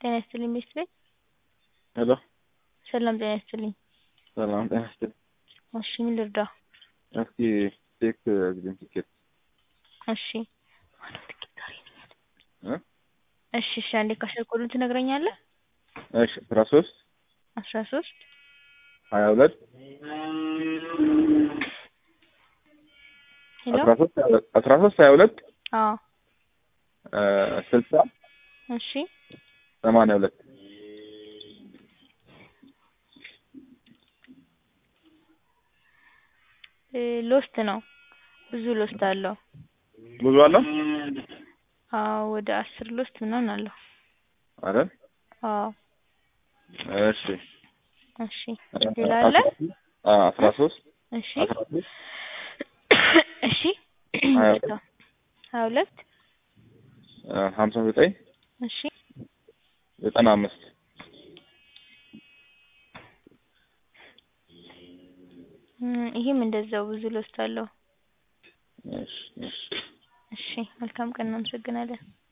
ጤና ይስጥልኝ ቤት ቤት ሄሎ ሰላም ጤና ይስጥልኝ። ሰላም ጤና ይስጥልኝ። እሺ ምን ልርዳ? እስኪ ቼክ አግዘኝ ቲኬት እሺ እ እሺ እሺ አንዴ ካሸር ኮዱን ትነግረኛለህ? እሺ አስራ ሶስት አስራ ሶስት ሀያ ሁለት ሄሎ አስራ ሶስት ሀያ ሁለት አስራ ሶስት ሀያ ሁለት አዎ ስልሳ እሺ ሰማንያ ሁለት እ ሎስት ነው ብዙ ሎስት አለው። ብዙ አለው አዎ ወደ አስር ሎስት ምናምን አለው። አይደል? አዎ እሺ እሺ ሌላ አለ? አ አስራ ሶስት እሺ አስራ ሶስት እሺ ሀያ ይቅርታ ሀያ ሁለት ሀምሳ ዘጠኝ እሺ ዘጠና አምስት እም ይሄም እንደዛው ብዙ ሎስት አለው። እሺ እሺ እሺ መልካም ቀን እናመሰግናለን።